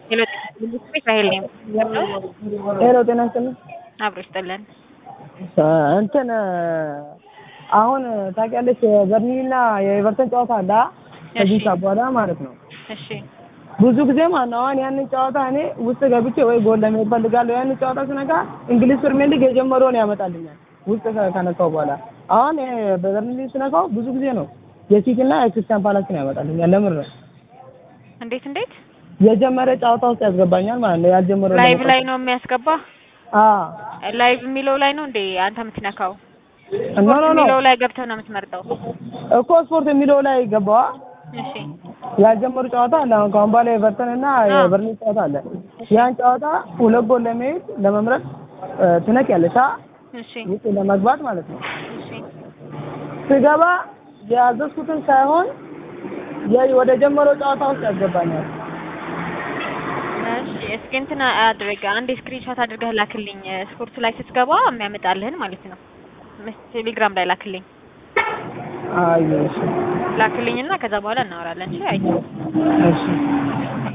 ራሄል ነኝ። ሄሎ ጤና ይስጥልኝ። አብሮ ይስጥልን። እንትን አሁን ታውቂያለሽ የበርንሊና የኤቨርተን ጨዋታ አለ ከዚህ እሺ። ሰዓት በኋላ ማለት ነው። እሺ ብዙ ጊዜ ማለት ነው አሁን ያንን ጨዋታ እኔ ውስጥ ገብቼ ወይ ጎል ለመሄድ እፈልጋለሁ። ያንን ጨዋታ ስነካ እንግሊዝ ፕሪሚየር ሊግ የጀመረውን ያመጣልኛል ውስጥ ከ- ከነካው በኋላ አሁን ይሄ በበርንሊ ስነካው ብዙ ጊዜ ነው የሲቲ እና የክርስቲያን ፓላስን ያመጣልኛል። ለምን ነው እንዴት እንዴት የጀመረ ጨዋታ ውስጥ ያስገባኛል ማለት ነው። ያልጀመረው ላይቭ ለመውጣት። ላይ ነው የሚያስገባ? አዎ ላይቭ የሚለው ላይ ነው እንዴ አንተ የምትነካው? ኖ ስፖርት ኖ ኖ የሚለው ላይ ገብተህ ነው የምትመርጠው? እኮ ስፖርት የሚለው ላይ ገባዋ እሺ ያልጀመሩ ጨዋታ አለ። አሁን ከአሁን በኋላ ኤቨርተን እና የበርንሊ ጨዋታ አለ። ያን ጨዋታ ሁለት ጎል ለመሄድ ለመምረጥ እ፣ ትነቂያለሽ አ እሺ ውስጥ ለመግባት ማለት ነው። እሺ ስገባ የያዘዝኩትን ሳይሆን የ- ወደ ጀመረው ጨዋታ ውስጥ ያስገባኛል። እሺ እስኪ እንትን አድርገህ አንድ ስክሪንሾት አድርገህ ላክልኝ። ስፖርት ላይ ስትገባ የሚያመጣልህን ማለት ነው። ምስ- ቴሌግራም ላይ ላክልኝ አይ እሺ ላክልኝና ከዛ በኋላ እናወራለን። እሺ አይቼ እሺ